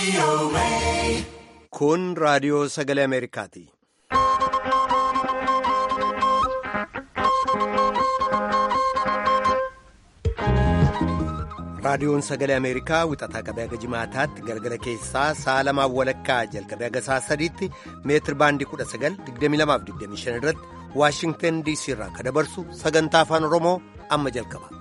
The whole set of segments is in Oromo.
Kun raadiyoo sagalee Ameerikaati. Raadiyoon sagalee Ameerikaa wixataa qabee haga jimaataatti galgala keessaa sa'a lamaan walakkaa jalqabee haga sa'a sadiitti meetir baandii 19,2225 irratti Waashingtan DC irraa kan dabarsu sagantaa afaan Oromoo amma jalqaba.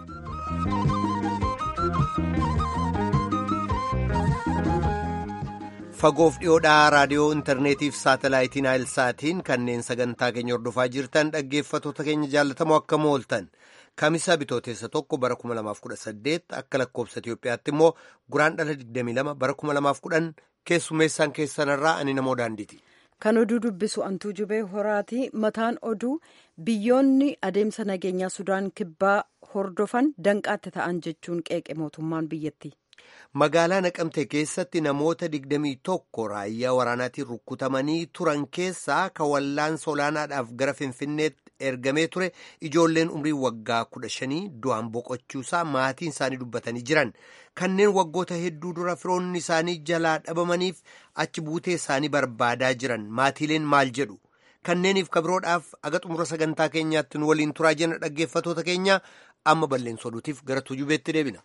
Fagoof dhiyoodhaa raadiyoo intarneetiif saatalaayitiin saatiin kanneen sagantaa keenya hordofaa jirtan dhaggeeffatoota keenya jaallatamoo akkam ooltan. Kamisaa bitootessa tokko bara 2018 akka lakkoobsa Itiyoophiyaatti immoo guraandhala 22 bara 2010 keessummeessaan keessanirraa ani namoo daandiiti. Kan oduu dubbisu antuu jubee horaati. Mataan oduu biyyoonni adeemsa nageenyaa Sudaan kibbaa hordofan danqaatti ta'an jechuun qeeqe mootummaan biyyatti. Magaalaa Naqamtee keessatti namoota 21 raayyaa waraanaatiin rukkutamanii turan keessaa kan wallaansa olaanaadhaaf gara Finfinneetti ergamee ture ijoolleen umrii waggaa 15 du'aan boqochuusaa maatiin isaanii dubbatanii jiran. Kanneen waggoota hedduu dura firoonni isaanii jalaa dhabamaniif achi buutee isaanii barbaadaa jiran maatiileen maal jedhu. Kanneeniif kabiroodhaaf aga xumura sagantaa keenyaatti nu waliin turaa jenna dhaggeeffatoota keenya amma balleessa oduutiif gara tujubeetti deebina.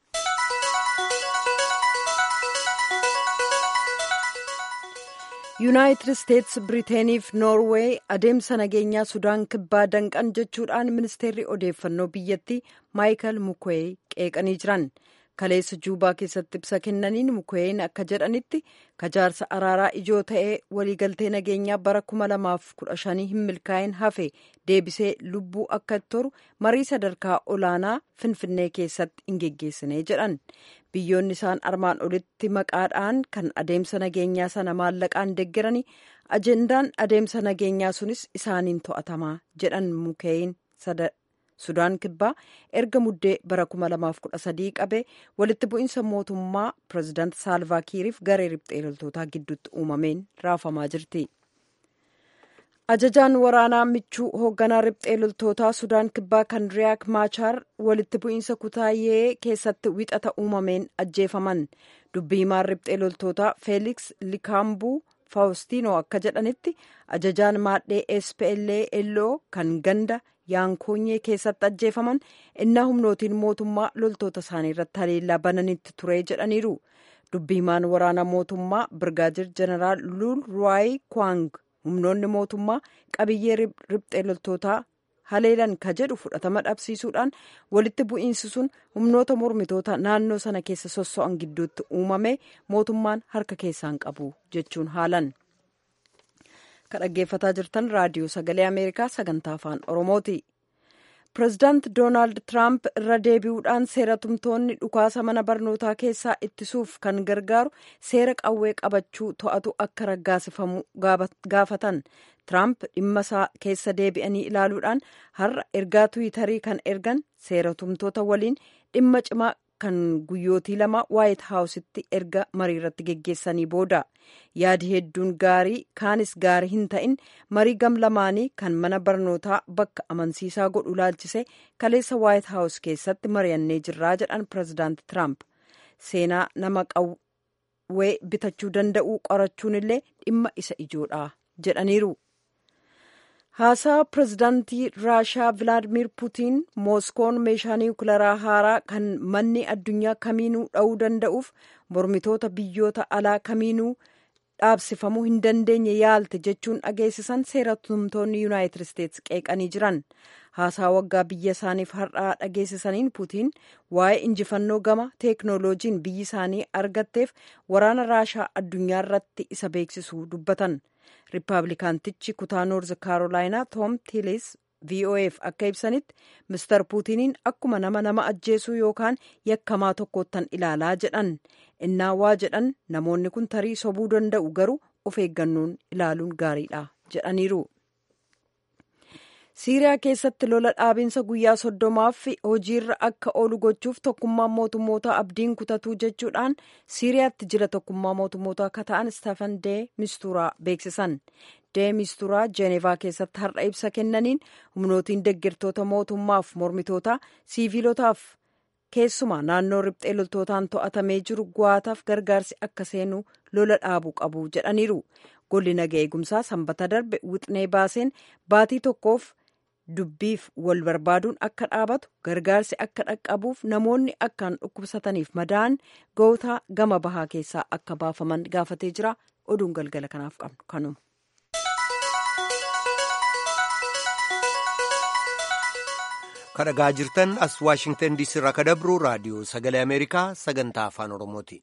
yuunaayitid isteetsi biriiteeniif noorweey adeemsa nageenyaa sudaan kibbaa danqan jechuudhaan ministeerri odeeffannoo biyyattii maayikal mukwee qeeqanii jiran kaleessa juubaa keessatti ibsa kennaniin mukween akka jedhanitti kajaarsa araaraa ijoo ta'ee waliigaltee nageenyaa bara 2015 hin milkaa'in hafe deebisee lubbuu akka toru marii sadarkaa olaanaa finfinnee keessatti hin geggeessine jedhan biyyoonni isaan armaan olitti maqaadhaan kan adeemsa nageenyaa sana maallaqaan deeggaranii ajendaan adeemsa nageenyaa sunis isaaniin to'atamaa jedhan mukeeyin sudaan kibbaa erga muddee bara 2013 qabee walitti bu'iinsa mootummaa pireezidaant saalvaakiiriif garee riphxee loltootaa gidduutti uumameen raafamaa jirti. ajajaan waraanaa michuu hoogganaa riphxee loltootaa sudaan kibbaa kan riyaak maachaar walitti bu'iinsa kutaayee keessatti wixata uumameen ajjeefaman dubbii himaan riphxee loltootaa feeliks likaambuu faawustiinoo akka jedhanitti ajajaan maadhee spla kan ganda yaankoonyee keessatti ajjeefaman innaa humnootiin mootummaa loltoota isaanii irratti haleellaa bananitti ture jedhaniiru dubbii himaan waraanaa mootummaa birgaajir jeneraal luul ruwaay kwaang humnoonni mootummaa qabiyyee riphxee loltootaa haleelan ka jedhu fudhatama dhabsiisuudhaan walitti bu'iinsi sun humnoota mormitoota naannoo sana keessa sosso'an gidduutti uumame mootummaan harka keessaan qabu jechuun haalan. ka dhaggeeffataa jirtan raadiyoo sagalee ameerikaa sagantaa afaan oromooti. pireezidaant doonaald tiraamp irra deebi'uudhaan seera tumtoonni dhukaasa mana barnootaa keessaa ittisuuf kan gargaaru seera qawwee qabachuu to'atu akka raggaasifamu gaafatan tiraamp dhimma isaa keessa deebi'anii ilaaluudhaan har'a ergaa tiwiitarii kan ergan seera tumtoota waliin dhimma cimaa kan guyyootii lama waayit haawusitti erga marii irratti geggeessanii booda yaadi hedduun gaarii kaanis gaarii hin ta'in marii gam lamaanii kan mana barnootaa bakka amansiisaa godhu laalchise kaleessa waayit haawus keessatti mari'annee jirraa jedhan pireezidaant tiraamp seenaa nama qawwee bitachuu danda'uu qorachuun illee dhimma isa ijoodha jedhaniiru. haasaa pireezidaantii raashaa vilaadimir puutiin mooskoon meeshaa niwukilaraa haaraa kan manni addunyaa kamiinuu dha'uu danda'uuf mormitoota biyyoota alaa kamiinuu dhaabsifamuu hin dandeenye yaalte jechuun dhageessisan seera tumtoonni yuunaayitid isteetsi qeeqanii jiran haasaa waggaa biyya isaaniif har'aa dhageessisaniin puutiin waa'ee injifannoo gama teeknooloojiin biyyi isaanii argatteef waraana raashaa addunyaa irratti isa beeksisuu dubbatan. riippaabilikaantichi kutaa noorz kaarolaayinaa toom tiilis voaf akka ibsanitti mister puutiniin akkuma nama nama ajjeesuu yookaan yakkamaa tokkoottan ilaalaa jedhan innaa waa jedhan namoonni kun tarii sobuu danda'u garuu of eeggannoon ilaaluun gaariidha jedhaniiru. siiriyaa keessatti lola dhaabinsa guyyaa soddomaaf hojiirra akka oolu gochuuf tokkummaan mootummoota abdiin kutatuu jechuudhaan siiriyaatti jila tokkummaa mootummoota akka ta'an istaafan dee mistuuraa beeksisan dee mistuuraa jeenevaa keessatti har'a ibsa kennaniin humnootiin deeggartoota mootummaaf mormitoota siiviilotaaf keessumaa naannoo riphxee loltootaan to'atamee jiru guwaataaf gargaarsi akka seenu lola dhaabuu qabu jedhaniiru golli naga eegumsaa sanbata darbe wixnee baaseen baatii tokkoof dubbiif wal barbaaduun akka dhaabatu gargaarsi akka dhaqqabuuf namoonni akkaan dhukkubsataniif madaa'an gootaa gama bahaa keessaa akka baafaman gaafatee jira oduun galgala kanaaf qabnu kanuma. kadhagaa jirtan as waashingtan diisii irraa kadabru raadiyoo sagalee ameerikaa sagantaa afaan oromooti.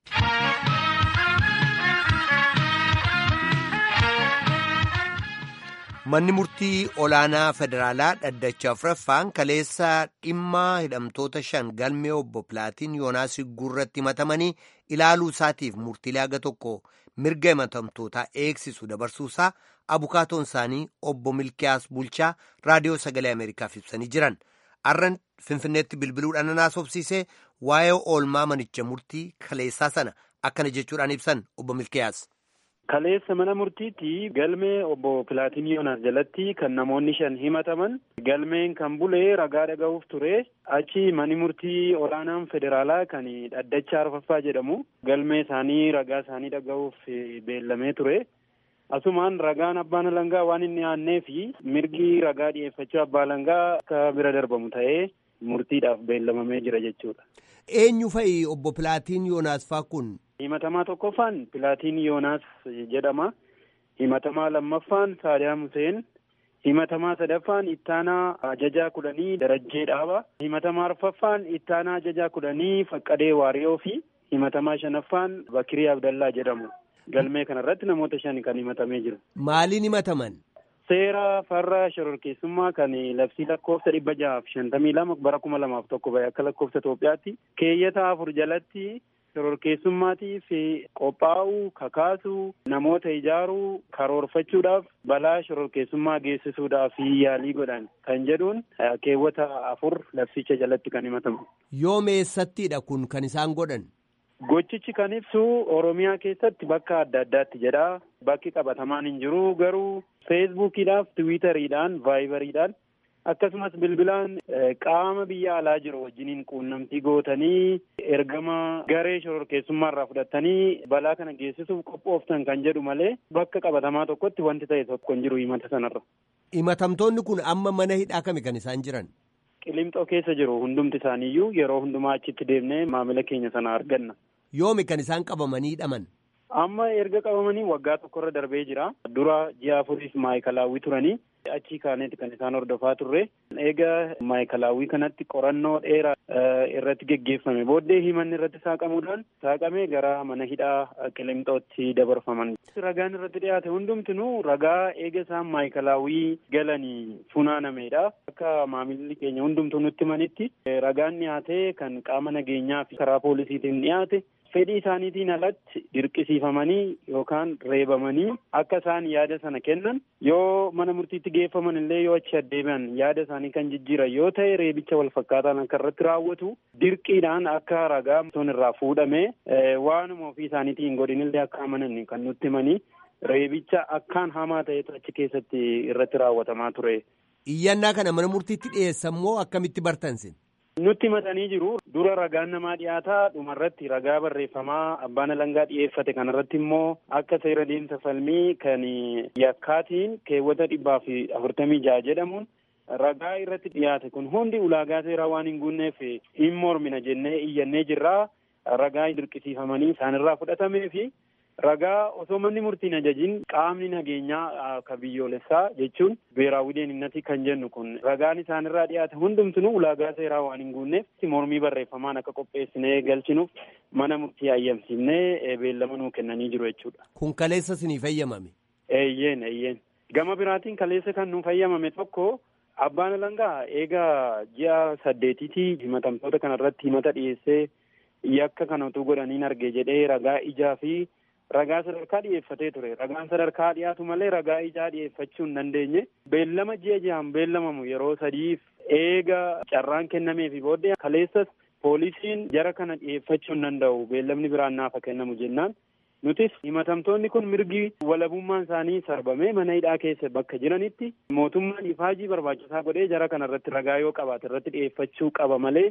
manni murtii olaanaa federaalaa dhaddacha afuraffaan kaleessa dhimma hidhamtoota shan galmee obbo pilaatiin yoonaas guurratti himatamanii ilaaluu isaatiif murtiilee haga tokko mirga himatamtootaa eegsisu dabarsuusaa abukaatoon isaanii obbo milkiyaas bulchaa raadiyoo sagalee ameerikaaf ibsanii jiran arran finfinneetti bilbiluudhaan naasofsiisee waa'ee oolmaa manicha murtii kaleessaa sana akkana jechuudhaan ibsan obbo milkiyaas. Kaleessa mana murtiitti galmee obbo Pilaatiin Yoonaas jalatti kan namoonni shan himataman galmeen kan bulee ragaa dhaga'uuf ture achi mani murtii olaanaan federaalaa kan dhaddacha arfaffaa jedhamu galmee isaanii ragaa isaanii dhaga'uuf beellamee ture. Asumaan ragaan abbaan alangaa waan inni aannee fi mirgi ragaa dhiyeeffachuu abbaa alangaa akka bira darbamu ta'ee murtiidhaaf beellamamee jira jechuudha. Eenyu fa'i obbo Pilaatiin Yoonaas faa kun? Himatamaa tokkoffaan Pilaatiin Yoonaas jedhama. Himatamaa lammaffaan Saadaam Huseen. Himatamaa sadaffaan Ittaanaa Ajajaa kudhanii Darajjee Dhaaba. Himatamaa arfaffaan Ittaanaa Ajajaa kudhanii Faqqadee Waariyoo fi himatamaa shanaffaan Bakirii Abdallaa jedhamu. Galmee kanarratti namoota shan kan himatamee jiru. Maaliin himataman? Seera farra shororkeessummaa kan labsii lakkoofsa dhibba jahaaf shantamii lama bara kuma lamaaf tokko bahe akka lakkoofsa Itoophiyaatti keeyyata afur jalatti shororkeessummaatiif qophaa'uu kakaasuu namoota ijaaruu karoorfachuudhaaf balaa shororkeessummaa geessisuudhaaf yaalii godhan kan jedhuun keewwata afur labsicha jalatti kan himatamu. Yoom eessattiidha kun kan isaan godhan? Gochichi kan ibsu Oromiyaa keessatti bakka adda addaatti jedha. Bakki qabatamaan hin jiru garuu feesbuukiidhaaf, tiwiitariidhaan, vaayibariidhaan akkasumas bilbilaan qaama biyya alaa jiru wajjiniin quunnamtii gootanii ergama garee shororkeessummaa irraa fudhatanii balaa kana geessisuuf qophooftan kan jedhu malee bakka qabatamaa tokkotti wanti ta'e tokko hin jiru himata sanarra. Himatamtoonni kun amma mana hidhaa kami kan isaan jiran? Qilimxoo keessa jiru hundumti isaaniiyyuu yeroo hundumaa achitti deemnee maamila keenya sana arganna. Yoomi kan isaan qabamanii hidhaman? Amma erga qabamanii waggaa tokkorra darbee jira. Dura ji'a afuriif maayikalaawwii turanii achii kaaneeti kan isaan hordofaa turre. Eega maayikalaawwii kanatti qorannoo dheeraa irratti geggeeffame booddee himanni irratti saaqamuudhaan saaqamee gara mana hidhaa qilimxootti dabarfaman. Ragaan irratti dhiyaate hundumtinuu ragaa eega isaan maayikalaawwii galanii funaanamedha. Akka maamilli keenya hundumtuu nutti himanitti ragaan dhiyaate kan qaama nageenyaa fi karaa poolisiitiin dhiyaate. fedhii isaaniitiin alatti dirqisiifamanii yookaan reebamanii akka isaan yaada sana kennan yoo mana murtiitti geeffaman illee yoo achi addeebi'an yaada isaanii kan jijjiiran yoo ta'e reebicha wal fakkaataan akka irratti raawwatu dirqiidhaan akka ragaa sun irraa fuudhame waanuma ofii isaaniitiin godhin illee akka amanan kan nutti himanii reebicha akkaan hamaa ta'etu achi keessatti irratti raawwatamaa ture. Iyyannaa kana mana murtiitti dhiyeessan moo akkamitti bartansin? Nutti himatanii jiru. Dura ragaan namaa dhiyaataa dhumarratti ragaa barreeffamaa abbaan alangaa dhiyeeffate kanarratti immoo akka seera deemsa falmii kan yakkaatiin keewwata dhibbaa fi afurtamii jaha jedhamuun ragaa irratti dhiyaate kun hundi ulaagaa seeraa waan hin guunneef hin mormina jennee iyyannee jirraa ragaa dirqisiifamanii isaanirraa fudhatamee fi ragaa osoo manni murtiin ajajin qaamni nageenyaa ka biyyoolessaa jechuun beeraawwi deeninnatii kan jennu kun ragaan isaanirraa dhiyaate hundumtinuu ulaagaa seeraa waan hin guunneef mormii barreeffamaan akka qopheessinee galchinuuf mana murtii ayyamsiifnee beellama nuu kennanii jiru jechuudha. Kun kaleessa sinii fayyamame? Eeyyeen eeyyeen. Gama biraatiin kaleessa kan nuu fayyamame tokko abbaan alangaa eegaa ji'a saddeetiitii himatamtoota kanarratti himata dhiyeessee yakka kana utuu godhaniin arge jedhee ragaa ijaa fi ragaa sadarkaa dhiyeeffatee ture ragaan sadarkaa dhiyaatu malee ragaa ijaa dhiyeeffachuu hin dandeenye beellama ji'a ji'aan beellamamu yeroo sadiif eega carraan kennameefi booddee kaleessas poolisiin jara kana dhiyeeffachuu hin danda'u beellamni biraan naafa kennamu jennaan nutis himatamtoonni kun mirgi walabummaan isaanii sarbamee mana hidhaa keessa bakka jiranitti mootummaan ifaajii barbaachisaa godhee jara kana irratti ragaa yoo qabaate irratti dhiyeeffachuu qaba malee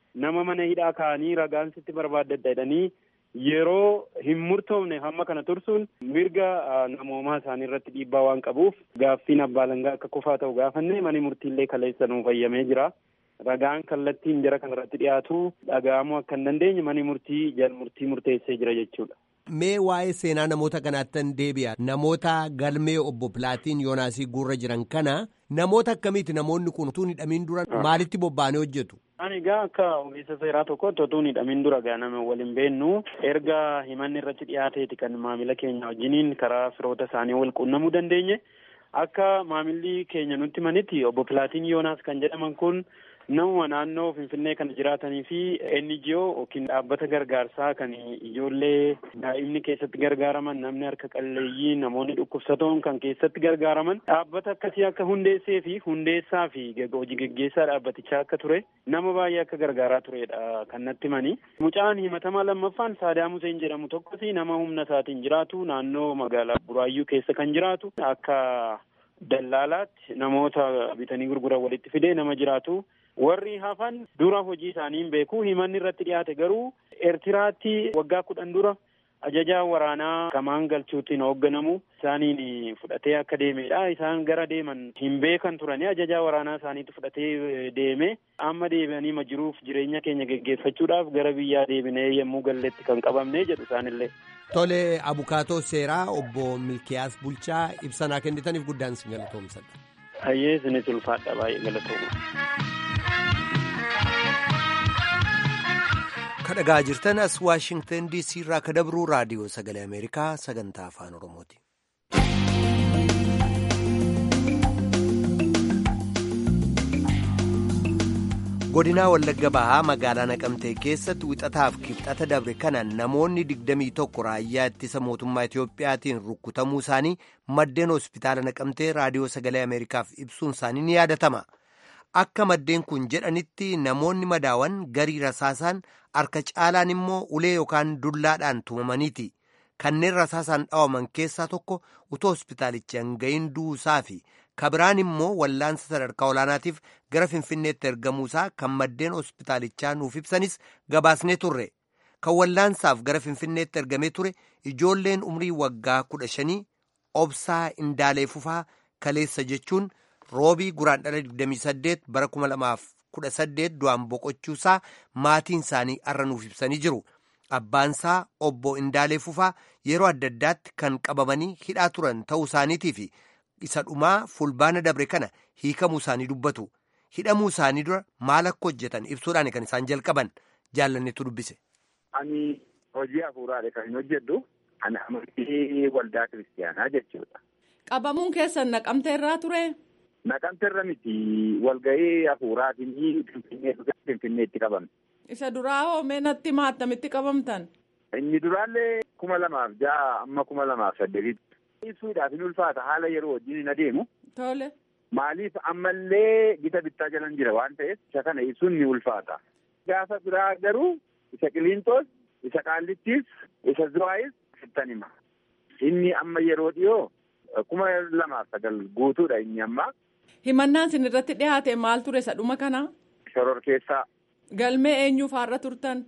nama mana hidhaa kaa'anii ragaan sitti barbaaddadha jedhanii yeroo hin murtoofne hamma kana tursuun mirga namoomaa isaanii irratti dhiibbaa waan qabuuf gaaffiin abbaa alangaa akka kufaa ta'u gaafanne mani murtiillee kaleessa nuuf fayyamee jira. Ragaan kallattiin jara kanarratti dhiyaatu dhaga'amuu akka hin dandeenye mani murtii jal murtii murteessee jira jechuudha. Mee waa'ee seenaa namoota kanaattan deebi'a. Namoota galmee obbo Pilaatiin Yoonaasii guurra jiran kana namoota akkamiiti namoonni kun utuu hidhamiin dura maalitti bobba'anii hojjetu? Ani egaa akka ogeessa seeraa tokkotti utuu hidhamiin dura gaa nama waliin beennu erga himanni irratti dhiyaateeti kan maamila keenya wajjiniin karaa firoota isaanii wal quunnamuu dandeenye akka maamilli keenya nutti manitti obbo Pilaatiin Yoonaas kan jedhaman kun namuma naannoo Finfinnee kana jiraatanii fi NGO yookiin dhaabbata gargaarsaa kan ijoollee daa'imni keessatti gargaaraman namni harka qalleeyyii namoonni dhukkubsatoon kan keessatti gargaaraman dhaabbata akkasii akka hundeessee fi hundeessaa fi hojii geggeessaa dhaabbatichaa akka ture nama baay'ee akka gargaaraa turedha kan natti himanii. Mucaan himatamaa lammaffaan Saadaam Huseen jedhamu tokkos nama humna isaatiin jiraatu naannoo magaalaa Buraayyuu keessa kan jiraatu akka dallaalaatti namoota bitanii gurguran walitti fidee nama jiraatu. warri hafan dura hojii isaanii hin beeku himanni irratti dhiyaate garuu eertiraatti waggaa kudhan dura ajajaa waraanaa kamaan galchuutiin hoogganamu isaaniin fudhatee akka deemedha isaan gara deeman hin beekan turani ajajaa waraanaa isaaniitti fudhatee deeme amma deebi'anii ma jiruuf jireenya keenya geggeeffachuudhaaf gara biyyaa deebinee yommuu galletti kan qabamne jedhu isaanillee. Tole abukaatoo seeraa obbo Milkiyaas Bulchaa ibsanaa kennitaniif guddaan isin galatoomsadha. Hayyee isinis ulfaadha baay'ee galatooma. kadhagaa jirtan as waashingtan diisii irraa ka dabruu raadiyoo sagalee ameerikaa sagantaa afaan oromooti. godinaa wallagga bahaa magaalaa naqamtee keessatti wixataaf kibxata dabre kana namoonni digdamii tokko raayyaa ittisa mootummaa itiyoophiyaatiin rukkutamuu isaanii maddeen hospitaala naqamtee raadiyoo sagalee ameerikaaf ibsuun isaanii ni yaadatama. akka maddeen kun jedhanitti namoonni madaawan garii rasaasaan harka caalaan immoo ulee yookaan dullaadhaan tumamaniiti kanneen rasaasaan dhawaman keessaa tokko utoo hospitaalichi hanga'iin du'uusaa fi kabiraan immoo wallaansa sadarkaa olaanaatiif gara finfinneetti ergamuusaa kan maddeen hospitaalichaa nuuf ibsanis gabaasnee turre kan wallaansaaf gara finfinneetti ergamee ture ijoolleen umrii waggaa kudha shanii obsaa indaalee fufaa kaleessa jechuun. roobii guraandhala 28 bara 2018 du'aan boqochuusaa maatiin isaanii arra nuuf ibsanii jiru abbaansaa obbo Indaalee Fufaa yeroo adda addaatti kan qabamanii hidhaa turan ta'uu isaaniitii fi isa dhumaa fulbaana dabre kana hiikamuu isaanii dubbatu hidhamuu isaanii dura maal akka hojjetan ibsuudhaan kan isaan jalqaban jaallannetu dubbise. Ani hojii hafuuraadha kan hin hojjedhu ani amantii waldaa kiristaanaa jechuudha. Qabamuun keessan naqamtee irraa ture. Naqamte irra miti walgahii hafuuraatiin finfinneetti qabamne. Isa duraa hoo mee natti maattamitti qabamtan? Inni duraallee kuma lamaaf ja'a amma kuma lamaaf saddeetitti. Ibsuudhaaf hin ulfaata haala yeroo wajjin hin adeemu. Tole. Maaliif ammallee gita bittaa jalan jira waan ta'eef isa kana ibsuun ni ulfaata. Gaafa biraa garuu isa Qiliintoos, isa Qaallittiis, isa Zuwaayis sittan hima. Inni amma yeroo dhiyoo kuma lamaaf sagal guutuudha inni amma. Himannaan isin irratti dhiyaate maal ture isa dhuma kana? Shoror keessaa. Galmee eenyuuf har'a turtan?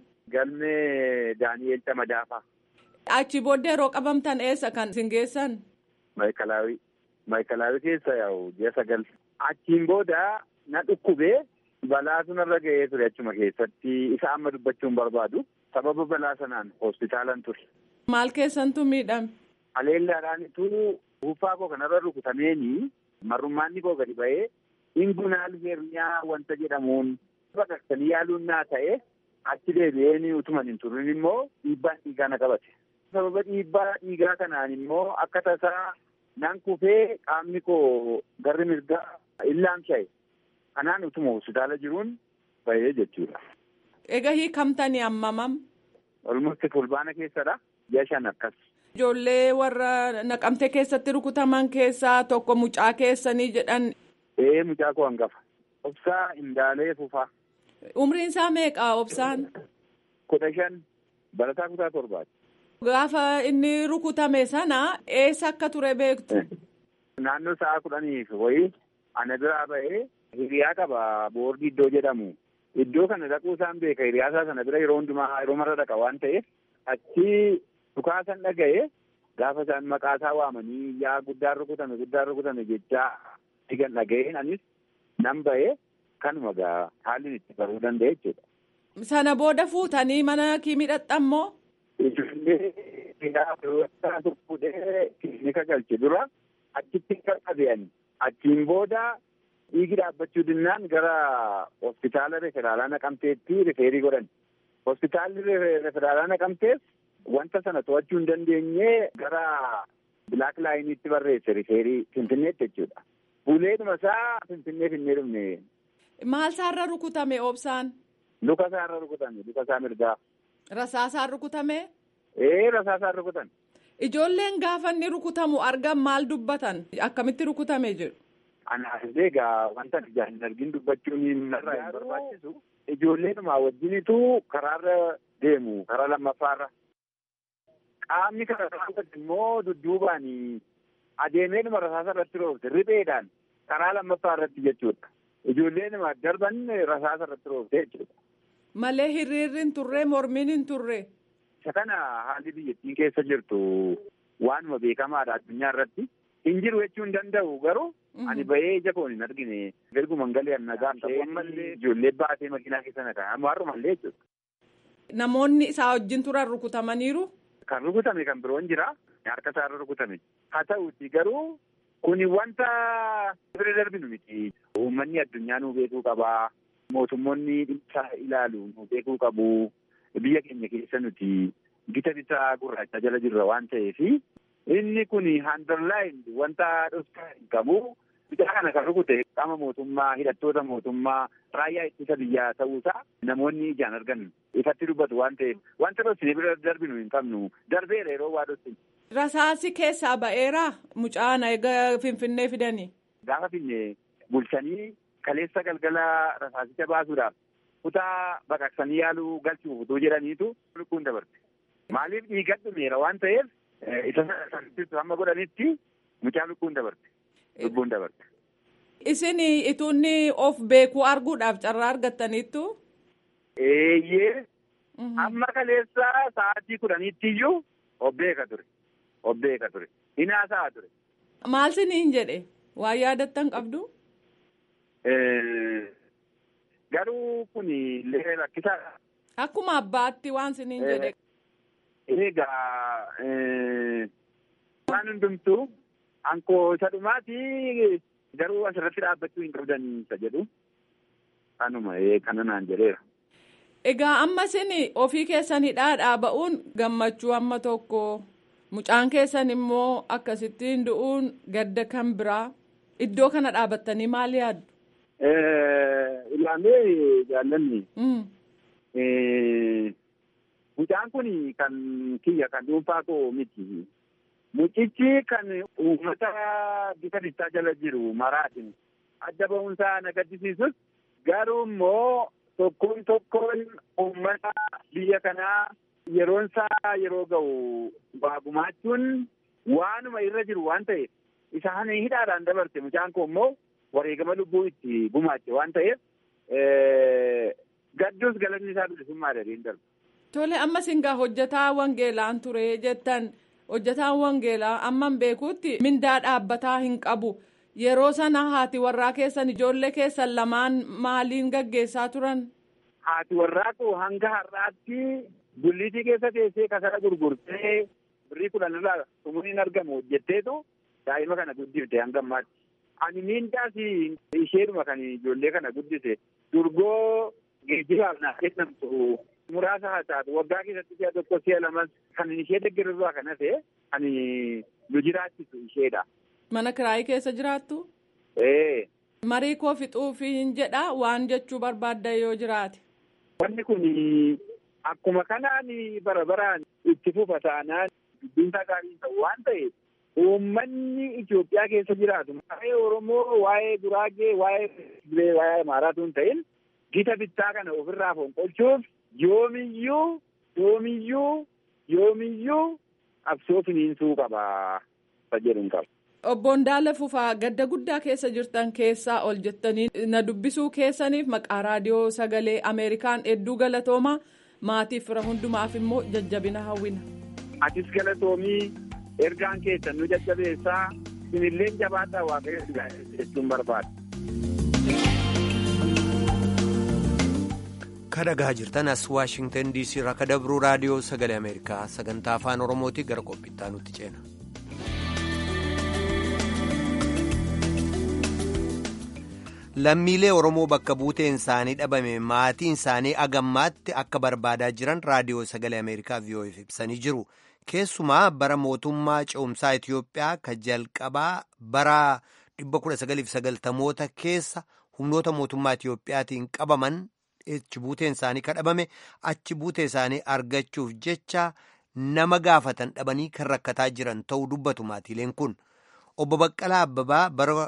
Galmee Daani'eel Camadaafaa. Achi booddee yeroo qabamtan eessa kan isin geessan? Maayikalaawii. Maayikalaawii keessa yaa'u ji'a sagal. Achiin booda na dhukkubee balaa sunarra ga'ee ture achuma keessatti isa amma dubbachuun barbaadu sababa balaa sanaan hospitaalan ture. Maal keessantu miidhame? Aleellaadhaanitu buuffaa koo kanarra rukutameeni marrummaanni koo gadi ba'ee ingunaal herniyaa wanta jedhamuun baqaqsanii yaaluun naa ta'e achi deebi'een utuman hin turin immoo dhiibbaan dhiigaa na qabate. Sababa dhiibbaa dhiigaa kanaan immoo akka tasaa nan kufee qaamni koo garri mirgaa illaamsha'e. Kanaan utuma hospitaala jiruun ba'ee jechuudha. Egaa hiikamtanii ammamam? Olmutti fulbaana keessadha. Ji'a shan akkas. Ijoollee warra naqamte keessatti rukutaman keessaa tokko mucaa keessanii jedhan. Ee mucaa koo hangafa. Obsaa Indaalee Fufaa. Umriin isaa meeqa obsaan? Kudha shan barataa kutaa torbaati. Gaafa inni rukutame sana eessa akka ture beektu? Naannoo sa'a kudhaniif wayii ana biraa ba'ee hiriyaa qaba boordii iddoo jedhamu iddoo kana dhaquu isaan beeka hiriyaasaa sana bira yeroo hundumaa yeroo marra dhaqa waan ta'eef achi dhukaasan dhaga'e gaafa isaan maqaa isaa waamanii yaa guddaan rukutame guddaan rukutame jechaa digan dhaga'een anis nan ba'e kanuma gaa haalli itti baruu danda'e jechuudha. Sana booda fuutanii mana kiimii dhaqxammoo? Ijoollee fuudhee kilinika galche dura achitti qaqqabe'ani. Achiin booda dhiigi dhaabbachuu dinnaan gara hospitaala referaalaa naqamteetti rifeerii godhan. Hospitaalli referaalaa naqamtees wanta sana to'achuu hin dandeenye gara bilaak laayiniitti barreesse rifeerii finfinneetti jechuudha. Buleedhuma isaa finfinnee finnee dhumne. Maal isaarra rukutame obsaan? Luka isaarra rukutame luka isaa mirgaa. Rasaasaan rukutame? Ee rasaasaan rukutan. Ijoolleen gaafa inni rukutamu argan maal dubbatan? Akkamitti rukutame jedhu? Anaaf egaa wanta ijaan hin argin dubbachuun narraa hin barbaachisu. Ijoolleedhuma wajjinitu karaarra deemu karaa lammaffaarra. Qaamni kana raawwatu immoo dudduubaan adeemeedhuma rasaasa irratti roobse ripheedhaan karaa lammaffaa irratti jechuudha. Ijoolleedhuma darban rasaasa irratti roobse jechuudha. Malee hiriirri hin turre mormiin hin turre. Isa kana haalli biyyattiin keessa jirtu waanuma beekamaadha addunyaa irratti. Hin jiru jechuu hin danda'u garuu ani bahee ija koon hin argine erguman galee nagaa ta'ee ijoollee baatee makiinaa keessa nagaa har'umallee jechuudha. Namoonni isaa wajjin turan rukutamaniiru. Kan rukutame kan biroon jira harka isaarra rukutame haa ta'uuti garuu kuni wanta bira darbinu miti. Uummanni addunyaa nuu beekuu qabaa. Mootummoonni dhimma ilaalu nuu beekuu qabu. Biyya keenya keessa nuti gita bitaa gurraacha jala jirra waan ta'eef inni kun handarlaayin wanta dhoksaa hin qabu. Bitaa kana kan rukute qaama mootummaa hidhattoota mootummaa raayyaa ittisa biyyaa ta'uusaa namoonni ijaan argan ifatti dubbatu waan ta'eef wanta dhoksine bira darbinu hin qabnu darbeera yeroo waa dhoksine. Rasaasi keessaa ba'eera mucaan egaa finfinnee fidanii. Gaafa finne bulchanii kaleessa galgala rasaasicha baasuudhaaf kutaa baqaqsanii yaaluu galchuuf utuu jedhaniitu lubbuun dabarte. Maaliif dhiigan dhumeera waan ta'eef isa sanattisu hamma godhanitti mucaa lubbuun dabarte. Lubbuun dabarte. Isin ituunni of beekuu arguudhaaf carraa argattaniittu. Eeyyee. Amma kaleessa sa'aatii kudhaniitti iyyuu of beeka ture. Of beeka ture. Hinaasa'a ture. Maal siniin jedhe? Waa yaadattan qabdu? Garuu kun illee rakkisaadha. Akkuma abbaatti waan siniin jedhe. Egaa waan hundumtuu ankoo isa dhumaati garuu asirratti dhaabbachuu hin qabdan isa jedhu kanuma kana naan jedheera. Egaa amma isin ofii keessanidhaa dhaaba'uun gammachuu amma tokko mucaan keessan immoo akkasittiin du'uun gadda kan biraa iddoo kana dhaabattanii maal yaaddu? Ilaalee jaallanni. Mucaan kun kan kiyya kan dhuunfaa koo miti. Mucichi kan uummata bifa bittaa jala jiru maraatiin adda ba'umsaa na gaddisiisus garuu immoo tokkoon tokkoon uummata biyya kanaa yeroon isaa yeroo ga'u waa gumaachuun waanuma irra jiru waan ta'eef isaan hidhaadhaan dabarte mucaan koo immoo wareegama lubbuu itti gumaache waan ta'eef gadduus galanni isaa bilisummaa dhabeen darba. Tole amma singaa hojjetaa wangeelaan ture jettan hojjetaan wangeelaa amman beekuutti mindaa dhaabbataa hin qabu yeroo sana haati warraa keessan ijoollee keessan lamaan maaliin gaggeessaa turan. Haati warraa koo hanga har'aatti gulliitii keessa teessee kasara gurgurtee birrii kudhan irraa xumuriin argamu hojjetteetu daa'ima kana guddifte hanga ammaatti. Ani miindaas isheedhuma kan ijoollee kana guddise durgoo geejjibaaf naaf kennamtu muraasa haa taatu waggaa keessatti si'a tokko si'a lamas kan ishee deeggarurraa kan hafe kan nu jiraachisu isheedha. Mana kiraayii keessa jiraattu? Ee. Marii koo fixuufiin jedha waan jechuu barbaadda yoo jiraate. Wanni kun akkuma kanaan bara baraan itti fufa taanaan dubbiinsaa gaarii ta'u waan ta'eef uummanni Itoophiyaa keessa jiraatu waa'ee Oromoo, waa'ee Guraagee, waa'ee Tigree, waa'ee Amaaraatu hin ta'in gita bittaa kana ofirraa fonqolchuuf yoomiyyuu yoomiyyuu yoomiyyuu qabsoo finiinsuu qaba jedhu hin qaba. Obbo Ndaala Fufaa gadda guddaa keessa jirtan keessaa ol jettanii na dubbisuu keessaniif maqaa raadiyoo sagalee Ameerikaan hedduu galatoomaa maatiif fira hundumaaf immoo jajjabina hawwina. Atis galatoomii ergaan keessan nu jajjabeessaa sinillee jabaadhaa waaqayyo jechuun barbaada. kadhagaa jirtan as waashingtan diisii irraa ka dabruu raadiyoo sagalee ameerikaa sagantaa afaan oromootii gara qophiittaa nutti ceena. lammiilee oromoo bakka buuteen isaanii dhabame maatiin isaanii agammaatti akka barbaadaa jiran raadiyoo sagalee ameerikaa vi'oo'eef ibsanii jiru keessumaa bara mootummaa ce'umsaa itiyoophiyaa ka jalqabaa bara 1990moota keessa humnoota mootummaa itiyoophiyaatiin qabaman achi buuteen isaanii kadhabame achi buutee isaanii argachuuf jecha nama gaafatan dhabanii kan rakkataa jiran ta'uu dubbatu maatiileen kun obbo Baqqalaa Abbabaa bara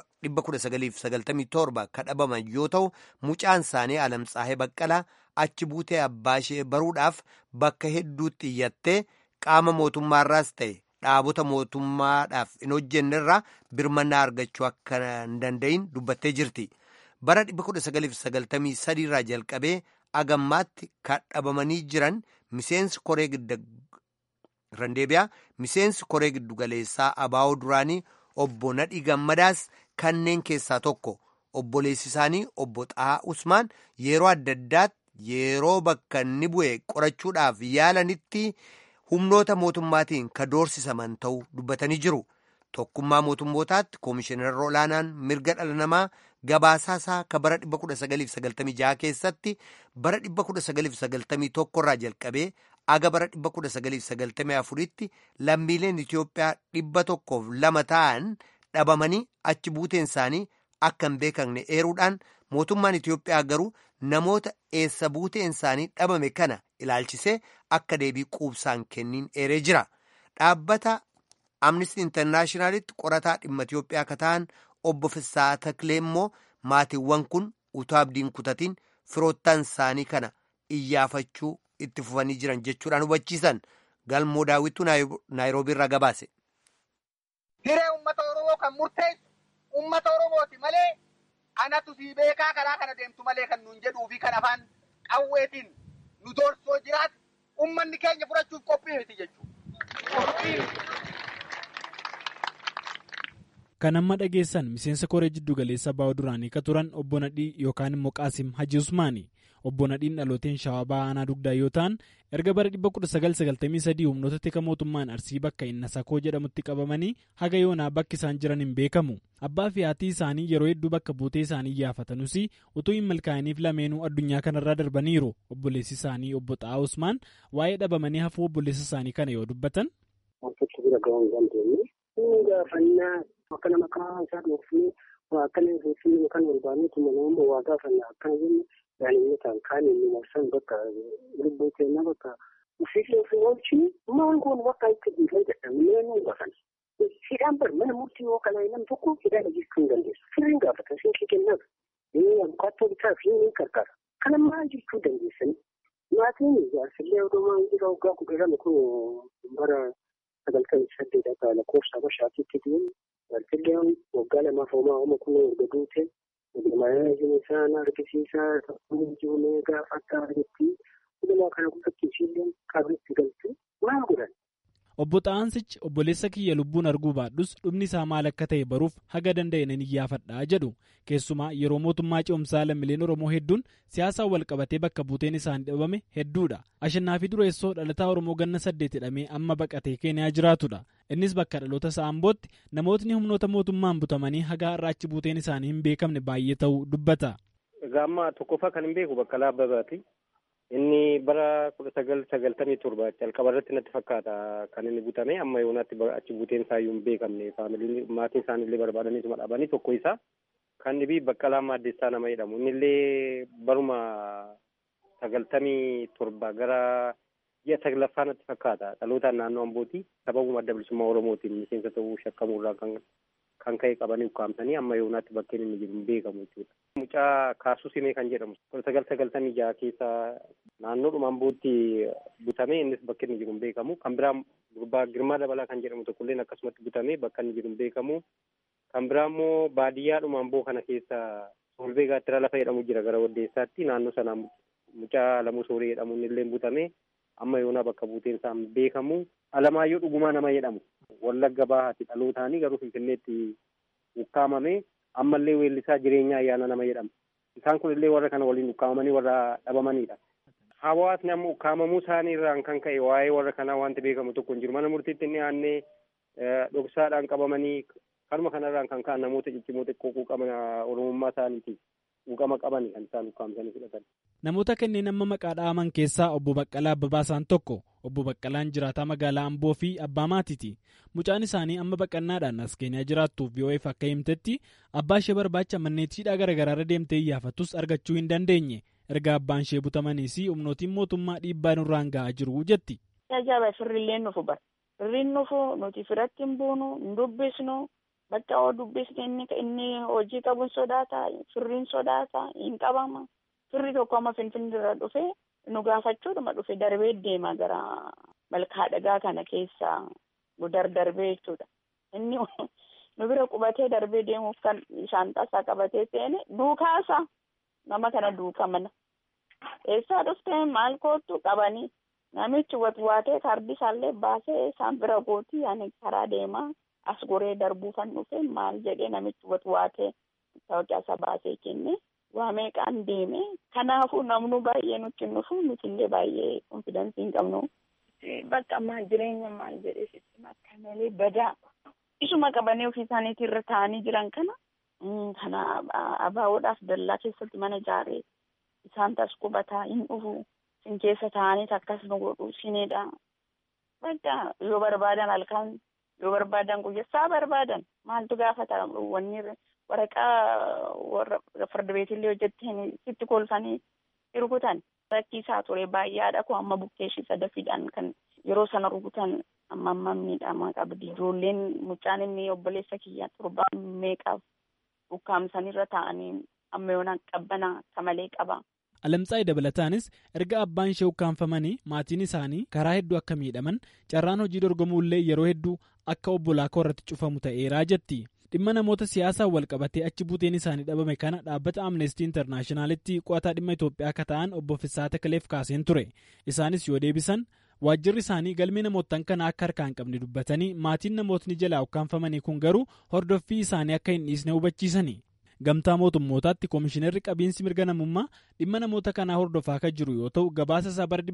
1997 kadhabaman yoo ta'u mucaan isaanii Alamtsaahee Baqqalaa achi buutee abbaa ishee baruudhaaf bakka hedduutti iyyattee qaama mootummaarraas ta'e dhaabota mootummaadhaaf hin hojjennerraa birmannaa argachuu akka hin danda'in dubbattee jirti. bara 1993 irraa jalqabee agammaatti kadhabamanii jiran miseensi koree randeebiyaa miseensi koree giddugaleessaa abaa'oo duraanii obbo Nadhii Gammadaas kanneen keessaa tokko obboleessi isaanii obbo Xahaa Usmaan yeroo adda addaatti yeroo bakka inni bu'e qorachuudhaaf yaalanitti humnoota mootummaatiin ka doorsisaman ta'uu dubbatanii jiru. Tokkummaa mootummootaatti koomishinar olaanaan mirga dhala namaa gabaasaa isaa ka bara 1996 keessatti bara 1991 irraa jalqabee aga bara 1994tti lammiileen Itiyoophiyaa dhibba tokkoof lama ta'an dhabamanii achi buuteen isaanii akka hin beekamne eeruudhaan mootummaan Itiyoophiyaa garuu namoota eessa buuteen isaanii dhabame kana ilaalchisee akka deebii quubsaan kenniin eeree jira. Dhaabbata Amnesty Internaashinaalitti qorataa dhimma Itiyoophiyaa akka ta'an obbo Fissaa Taklee immoo maatiiwwan kun utuu abdiin kutatiin firoottan isaanii kana iyyaafachuu itti fufanii jiran jechuudhaan hubachiisan galmoo daawwituu naayiroobii irraa gabaase. Hiree uummata Oromoo kan murteessu uummata Oromooti malee anatu sii beekaa karaa kana deemtu malee kan nuun jedhuu fi kan afaan qawweetiin nu doorsoo jiraatu uummanni keenya fudhachuuf qophii miti jechuudha. Kan amma dhageessan miseensa koree jiddu galeessa baa'oo duraanii ka turan obbo Nadhii yookaan immoo Qaasim Haji Usmaani. Obbo Nadhiin dhalooteen shawaa ba'aa aanaa dugdaa yoo ta'an erga bara 1993 humnoota tika mootummaan arsii bakka inni sakoo jedhamutti qabamanii haga yoonaa bakki isaan jiran hin beekamu. Abbaa fi haati isaanii yeroo hedduu bakka buutee isaanii yaafatanuus utuu hin milkaa'iniif lameenuu addunyaa kanarraa darbaniiru. Obboleessi isaanii obbo Xaa'aa Usmaan waa'ee dhabamanii hafuu obboleessa isaanii kana yoo dubbatan. gaafannaa akka nama qaama isaa dhoofnee waa akkana irreeffannoo yookaan barbaadneetu nama waa gaafannaa akkana jenne daa'imman kaan inni marsan bakka lubbuu keenya bakka ofiilee ofii oolchini maal goon bakka itti dhiigan jedhamnee nu gaafana. Hidhaan bar mana murtii yoo kanaa nam tokko hidhaan hojjechuu hin dandeessu. Sirriin gaafata siinqii kennaaf. Abukaattoo bitaa fi ni gargaara. Kana maal jechuu dandeessanii? Maatiin jaarsillee odumaa jira waggaa kudha lama kun bara sagaltamii saddeet akka lakkoofsa bashaatitti deemu jaarsillee waggaa lamaaf homaa hooma kun erga duute ilmaayina isaan argisiisaa jirulee gaafa akka argetti hundumaa kana guddatti ishiillee qabeetti galti maal godhan. Obbo Xaansichi obboleessa kiyya lubbuun arguu baadhus dhumni isaa maal akka ta'e baruuf haga danda'e nan iyyaafadhaa jedhu keessumaa yeroo mootummaa ce'umsaa lammiileen Oromoo hedduun siyaasaan wal qabatee bakka buuteen isaanii dhabame hedduudha. Ashannaa fi dureessoo dhalataa Oromoo ganna saddeet hidhamee amma baqatee Keeniyaa jiraatudha. Innis bakka dhaloota isaa Ambootti namootni humnoota mootummaan butamanii haga har'a achi buuteen isaanii hin beekamne baay'ee ta'uu dubbata. Egaa amma tokkoffaa kan hin beeku Baqqalaa Abbabaati. Inni bara kudha sagal sagaltamii torba jalqaba irratti natti fakkaata kan inni butame amma yoonaatti achi buuteen isaa iyyuu hin beekamne faamiliin maatiin isaanillee barbaadaniituma dhabanii tokko isaa kan dhibii Baqqalaa Maaddeessaa nama jedhamu innillee baruma sagaltamii torba gara ji'a saglaffaa natti fakkaata dhalootaan naannoo Ambooti sababuma adda bilisummaa Oromootiin miseensa ta'uu shakkamuurraa kan kan ka'e qabanii ukkaamsanii amma yoonaatti bakkeen inni jiru hin beekamu jechuudha. Mucaa Kaasuu Simee kan jedhamu kudha sagal sagaltamii jaha keessa naannoodhuma ambootti butamee innis bakka inni jiru hin beekamu kan biraa gurbaa girmaa dabalaa kan jedhamu tokkolleen akkasumatti butamee bakka inni jiru hin beekamu kan biraa immoo baadiyyaadhuma amboo kana keessa solbee gaattira lafa jedhamu jira gara waddeessaatti naannoo sana mucaa lamuu soorii jedhamu illee butamee amma yoonaa bakka buuteen isaa hin beekamu alamaayyoo dhugumaa nama jedhamu wallagga bahaati dhalootaanii garuu finfinneetti ukkaamame ammallee weellisaa jireenya ayyaana nama jedhama isaan kun illee warra kana waliin ukkaamamanii warra dhabamanidha. Hawaasni amma ukkaamamuu isaanii irraan kan ka'e waa'ee warra kanaa wanti beekamu tokko hin jiru mana murtiitti inni aannee dhoksaadhaan qabamanii kanuma kanarraan kan ka'an namoota ciccimoo xiqqoo quuqama oromummaa isaaniitiif quuqama qabani kan isaan ukkaamsanii fudhatan. Namoota kanneen amma maqaa dha'aman keessaa obbo Baqqalaa Abbabaa isaan tokko obbo Baqqalaan jiraataa magaalaa Amboo fi abbaa maatiiti. Mucaan isaanii amma baqannaadhaan as keenyaa jiraattuuf VOF akka himtetti abbaa ishee barbaacha manneetiidhaa garaagaraarra deemtee iyyaafattus argachuu hin dandeenye. erga abbaan ishee butamanii fi humnootiin mootummaa dhiibbaa nurraan ga'aa jiru jetti. Ajaa'iba firrillee nufu bara. Firriin nufu nuti firatti hin buunu hin dubbisnu bakka oo dubbisne inni inni hojii qabuun sodaata firriin sodaata hin qabama. Firri tokko amma finfinnee irra dhufe nu gaafachuudhuma dhufe darbee deema gara malkaa dhagaa kana keessa gudar darbee jechuudha. Inni nu bira qubatee darbee deemuuf kan shaantaasaa qabatee seene duukaasa. nama kana duuka mana eessaa dhuftee maal kootu qabanii namichi watwaatee kaardii isaallee baasee isaan bira gootii ani karaa deemaa as goree darbuu kan dhufe maal jedhee namichi watwaatee tawaqaa isa baasee kenne waa meeqaan deeme kanaafuu namnu baay'ee nutti nufu nuti illee baay'ee konfidensii hin qabnu bakka maal jireenya maal jedhee sitti akka malee badaa isuma qabanii ofii isaaniitii irra taa'anii jiran kana kana abaawoodhaaf dallaa keessatti mana ijaaree isaan tas qubataa hin dhufu sin keessa taa'anii akkas nu godhu sinidha. Bakka yoo barbaadan halkan yoo barbaadan guyyaa barbaadan maaltu gaafata wanni waraqaa warra farda beetillee hojjettee sitti kolfanii rukutan rakkisaa ture baay'aadha kun amma bukkeeshii sadafiidhaan kan yeroo sana rukutan amma amma miidhama qabdi ijoolleen mucaan inni obboleessa kiyyaa torbaan meeqaaf ukkaamsanirra taa'anii amma yoona qabbana akka malee qaba. Alamtsaa'ii dabalataanis erga abbaan ishee ukkaanfamanii maatiin isaanii karaa hedduu akka miidhaman carraan hojii dorgomuullee yeroo hedduu akka obbolaa koo irratti cufamu ta'eeraa jetti. Dhimma namoota siyaasaan wal qabatee achi buuteen isaanii dhabame kana dhaabbata Amnestii Intarnaashinaalitti qo'ataa dhimma Itoophiyaa akka ta'an obbo Fissaa Takaleef kaaseen ture. Isaanis yoo deebisan waajjirri isaanii galmee namootaan kana akka harkaa hin qabne dubbatanii maatiin namootni jalaa ukkaanfamanii kun garuu hordoffii isaanii akka hin dhiisne hubachiisani. Gamtaa mootummootaatti koomishinarri qabiinsi mirga namummaa dhimma namoota kanaa hordofaa kan jiru yoo ta'u gabaasa isaa bara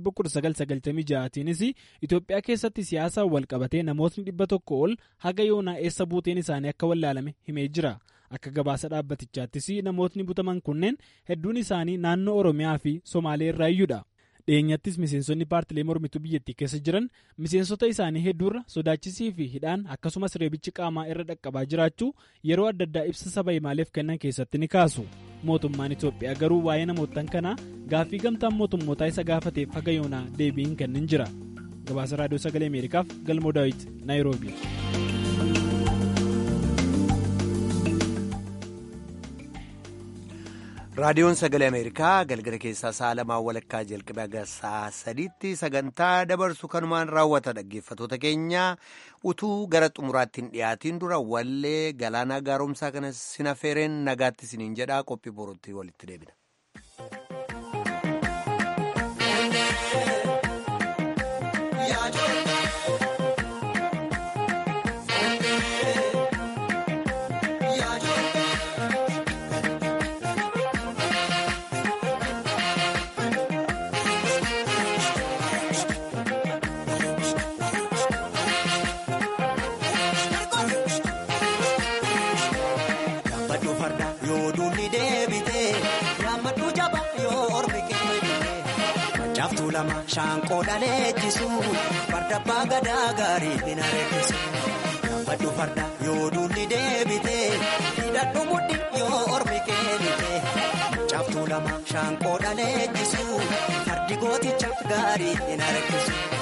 1996tiinis Itoophiyaa keessatti siyaasaan wal qabatee namootni dhibba tokko ol haga yoonaa eessa buuteen isaanii akka wallaalame himee jira. Akka gabaasa dhaabbatichaattis namootni butaman kunneen hedduun isaanii naannoo Oromiyaa fi Somaalee irraa iyyuudha. dhiyeenyattis miseensonni paartilee mormituu biyyattii keessa jiran miseensota isaanii hedduurra sodaachisii fi hidhaan akkasumas reebichi qaamaa irra dhaqqabaa jiraachuu yeroo adda addaa ibsa saba himaaleef kennan keessatti ni kaasu mootummaan itoophiyaa garuu waa'ee namootaan kanaa gaaffii gamtaan mootummootaa isa gaafateef haga yoonaa deebiin kennin jira gabaasa raadiyoo sagalee ameerikaaf galmoo daawit naayiroobi. raadiyoon sagalee ameerikaa galgala keessaa sa'a lamaa walakkaa jalqabee haga sa'a sadiitti sagantaa dabarsu kanumaan raawwata dhaggeeffatoota keenya utuu gara xumuraatti hin dhiyaatiin dura wallee galaanaa gaaromsaa kana sinafeereen nagaatti siniin jedhaa qophii borootti walitti deebina. Shaanqoo dhaleechisu farda abbaa gadaa gaarii hin areessisu. Gabbadhu farda yoo duulli deebite hidhadhu mudhi yoo ormi keenite. Caaftuu lama shaanqoo dhaleechisu fardi gooticha gaarii hin areessisu.